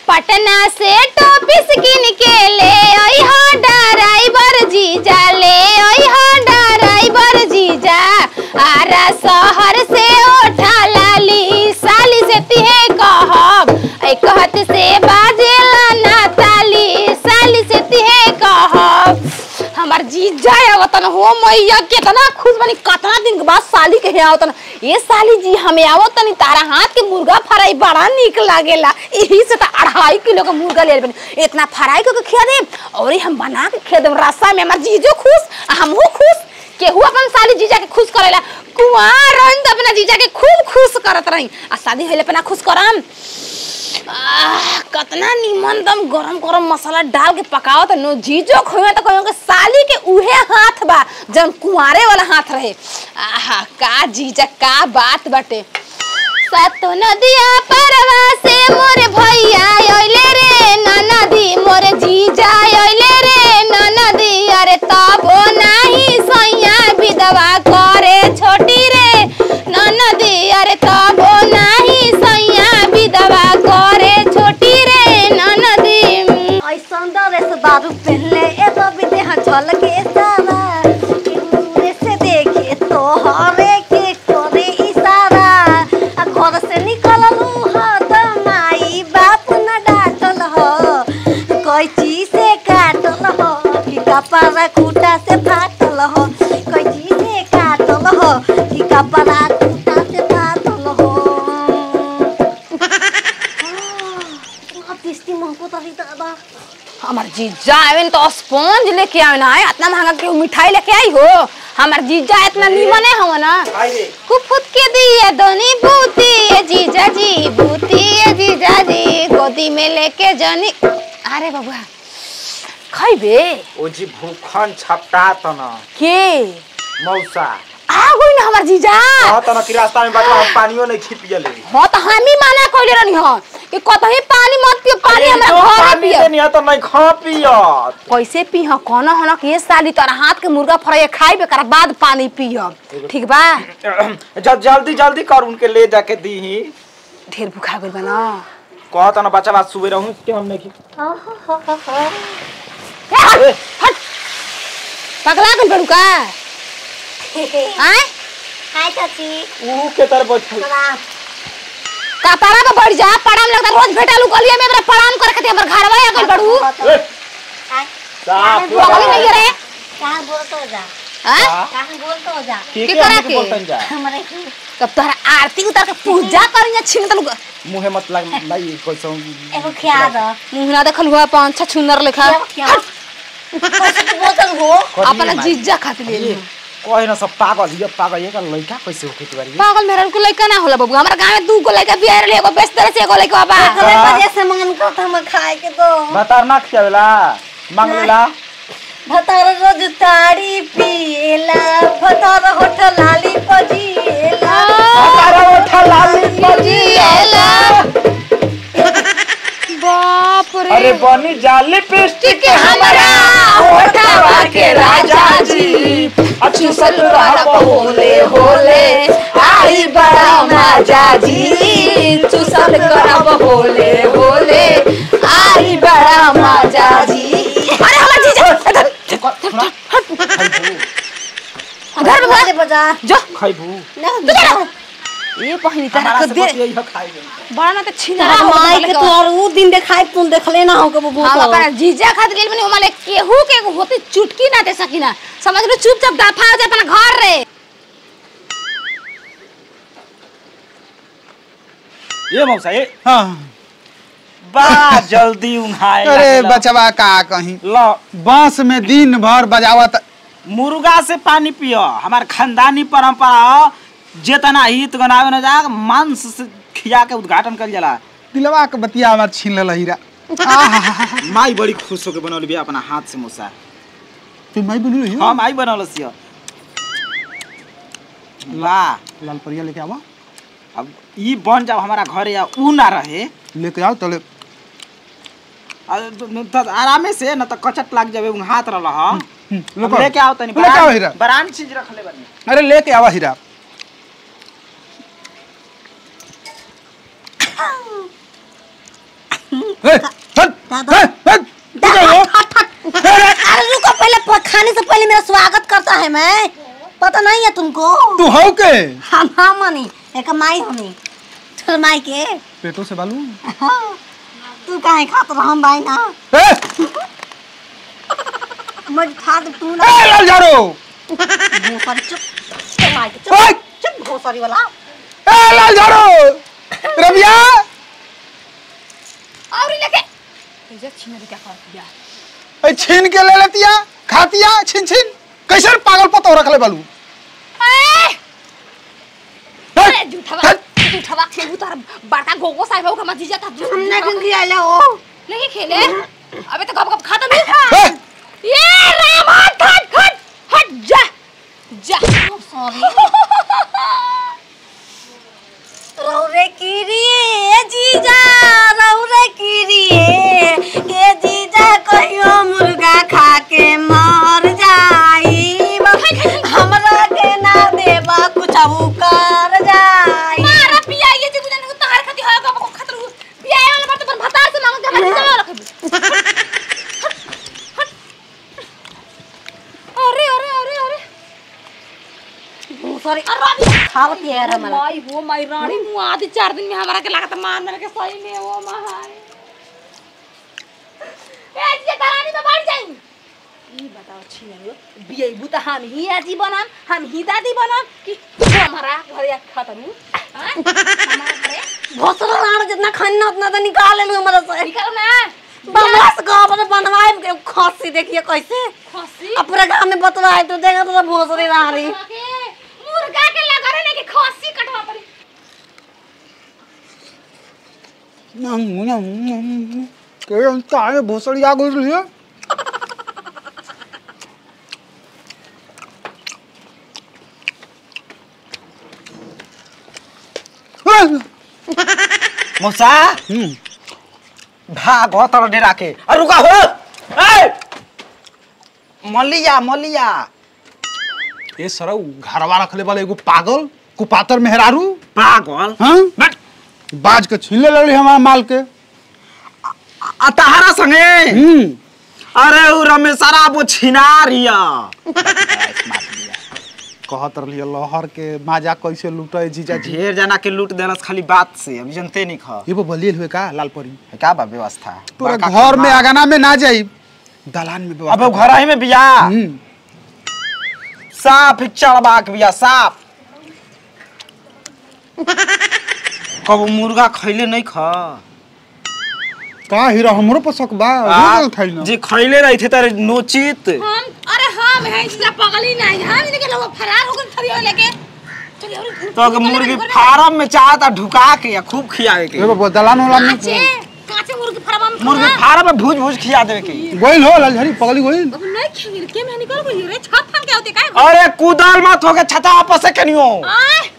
पटना से टॉपिस किन के ले आई हा ड्राइवर जीजा ले आई हा ड्राइवर जीजा आरा शहर से उठा लाली साली से तिहे कहब एक हाथ से बाजेला ना ताली साली से तिहे कहब हमार जीजा आवतन हो मैया केतना खुश बनी कतना दिन के बाद साली के यहाँ आवतन ये साली जी हमें आवतन तारा हाथ के मुर्गा फ्राई बड़ा निक लागेला यही से तो अढ़ाई किलो का मुर्गा ले बनी इतना फ्राई करके खिया दे और ये हम बना के खिया दे रस्सा में हमार जीजो खुश आ हमहू खुश केहू अपन साली जीजा के खुश करेला कुमार रहन त अपना जीजा के खूब खुश करत रही आ शादी होइले पे ना खुश करम आह, कतना निमन दम गरम गरम मसाला डाल के पकाओ त नो जीजो खोए त कहियो के साली के उहे हाथ बा जन कुंवारे वाला हाथ रहे आहा का जीजा का बात बाटे सतो नदिया परवा से मोरे भैया आइले रे ननदी मोरे जीजा आइले रे ननदी अरे तबो नाही सैया विधवा करे छोटी रे ननदी अरे तबो नाही सैया विधवा करे छोटी रे ननदी ऐसन डरे से दारू पहनले एगो बिदे हाँ झलके सारा दूरे से देखे तो हरे के करे इशारा आ घर से निकललू ह त माई बाप न डांटल ह कैची से काटल ह कि कपड़ा खूटा से फाटल ह कैची से काटल ह कि कपड़ा खूटा से फाटल ह टेस्टी महको तरी दादा हमार जीजा आवे तो स्पॉन्ज लेके आवे ना इतना महंगा के मिठाई लेके आई हो हमार जीजा इतना नीमने हो ना कुफुत के दिए दोनी बूती ये जीजा जी बूती ये जीजा जी गोदी में लेके जनी अरे बाबा खइबे ओ जी भूखन छपटा तना के मौसा आ गई ना हमार जीजा कहा तना कि रास्ता में बाटवा हम पानियो नहीं खी पियले हो तो हम ही माना कइले रहनी हो कि कतही पानी मत पियो पानी हमरा घर पानी पियो देनी तो नहीं खा पियत कैसे पीह कौन हन कि ये साली तोरा हाथ के मुर्गा फ्राई खाइबे कर बाद पानी पियब ठीक बा जब जल्दी जल्दी कर उनके ले जाके दी ढेर भूखा गइल बा ना कहा तना बच्चा बात सुबह रहूं कि हम नहीं खी ए, हट, हट पगला गइल बड़ू का आय हाय चाची ऊ के तर बैठल प्रणाम कतारा पे बढ़ जा पड़ाम लगता रोज भेटालू गलिया में हमरा पड़ाम करे खातिर हमर घरवा आ गइल बड़ू ए, हाय साफ पगली नहीं रे कहाँ बोलते हो जा हां कहाँ बोलते हो जा के के के करा हमके के? बोलतन जा हमारे तब तोहरा आरती उतार के पूजा करिया छिन तलू मुहे मत लग नहीं कैसो एगो खिया दो मुंह ना देखल हुआ पांच छह छुनर लेखा क्या कैसे तू बोतल हो अपना जीजा खातिर ले ली। कहे ना सब पागल ये पागल ये का लड़का कैसे होके तुम्हारी पागल मेरा को लइका ना होला बाबू हमरा गांव में दू गो लइका बियाह रे एगो बेच तरह से एगो लइका बा हमें वजह से मन करता हम खाए के तो बता ना खियावेला मांग लेला भतर रोज ताड़ी पिएला भतर होठ लाली पजिएला अरे उठा लाली जिएला बाप रे अरे बनी जाली पिस्टिक के हमरा होठवा के राजा जी अच्छी चुसल रह होले होले आई बड़ा मजा जी चुसल करब होले होले आई बड़ा मजा जी अरे हमार जीजा इधर घर में बजे बजा जो खाइबू ना जा ये पहिनी तरह हमारा के से दे बतिया इहो खाइबे बड़ा ना तो छीना तेरा माई के तो और उ दिन देखाई तुम देखले ना हो के बबू हम को अपना जीजा खातिर गेल बनी ओमाले केहू के होते चुटकी ना दे सकीना समझ लो चुपचाप दफा हो जा अपना घर रे ये मौसा ये हाँ बा जल्दी उन्हाए अरे लागेला। बचवा का कहीं लो बांस में दिन भर बजावत मुर्गा से पानी पियो हमार खानदानी परंपरा हो जेतना हित गनावे न जा मांस से खिया के उद्घाटन कर जाला दिलवा के बतिया हमार छीन ले हीरा माई बड़ी खुश होके बनौली बिया अपना हाथ से मोसा तू माई बोलू रही हम आई बनौल सियो वाह लाल परिया लेके आवा अब ई बन जाओ हमारा घरे या ऊ ना रहे लेके आओ तले आ, तो- न- तो आरामे से न तो कचट लाग जावे उन हाथ रहला ह हम्म, अब लेके आओ तनी लेके आओ हीरा बरान चीज रखले बनी अरे लेके आवा हीरा ए, हट, दादा। ए, हट, तू क्या हो? अरे रुको पहले प- खाने से पहले मेरा स्वागत करता है मैं पता नहीं है तुमको तू हो के हम हम मनी एक माई होनी तोर माई के पेटो से बालू हाँ, तू काहे खात रह हम भाई ना ए, मैं खा दे तू ना ए, लाल झाड़ू भोसरी चुप तोर माई के ओए! चुप चुप भोसरी वाला ए, लाल झाड़ू रबिया और लेके तुझे छीन क्या कर दिया ए, छीन के ले लेतिया खातिया छीन छीन कैसे पागल पतो रखले बालू ए अरे हट, झूठा हट। झूठा बात खेलू तार बड़का गोगो साहब होगा मत जीजा था हमने क्यों आला ओ नहीं खेले अबे तो कब कब खाता नहीं ए, ये राम हट हट हट हट जा जा सॉरी रौरे कीरिए जीजा रौरे कीरिए के जीजा कहियो मुर्गा खा के मर जाई हमरा के ना देबा कुछ कर जाई मारा पिया ये जी गुजन को तहार खाती होगा को खतर पिया वाला बात पर भतार से मांग के भाई जमा रख अरे अरे अरे अरे सॉरी खावत है यार हमरा माई वो माई रानी मुँह आधी चार दिन में हमारा के लागत मार मेरे के सही में वो महान ए जी करानी में बढ़ जाई ई बताओ छिया बिये बुता हम ही आजी बनाम हम ही दादी बनाम कि हमारा घरे खत्म हां हमारा घरे भोसरा लाड़ जितना खाना उतना तो निकाल लेलू हमरा से निकल ना बमस का अपने बनवाए के खस्सी देखिए कैसे खसी अपने गांव में बतवाए तो देखा तो भोसरी रही मुर्गा के लगा रहे कि खसी कटवा पड़ी के काहे भोसड़ी आ गई लिया मौसा हम्म भागो तर डेरा के अरे रुका हो ए मलिया मलिया ए सरौ घरवा रखले वाले एगो पागल कुपातर मेहरारू पागल हाँ बट बाज के छीन ले लड़ी हमारा माल के आ तहारा संगे हम्म अरे उ रमेशरा वो छिनारिया कहत रही लहर के माजा कैसे लूटे जीजा जी ढेर जना के लूट देलस खाली बात से अभी जनते नहीं खा ये वो बलियल हुए का लालपरी क्या बा व्यवस्था तोरा बड़का घर में खम्भा। आगाना में ना जाई दलान में व्यवस्था अब घर ही में बिया हम्म साफ चढ़बा के बिया साफ कब मुर्गा खैले नहीं खा का हीरा हमरो पर शक बा आ, रोज खाई ना जे खैले रही थे तारे नोचित हम अरे हम है इसला पगली नहीं हम इनके लोग फरार हो गए थरियो लेके चलिए और तो अगर मुर्गी फार्म में चाहता ढुका के या खूब खियावे के ए बाबा दलान वाला में काचे काचे मुर्गी फार्म में मुर्गी फार्म में भूज भूज खिया देवे के गोइल हो लालझरी पगली गोइल अब नहीं खेल के मैं निकल गई रे छत फन के होते काय अरे कूदल मत होके छता आपस से कनियो आय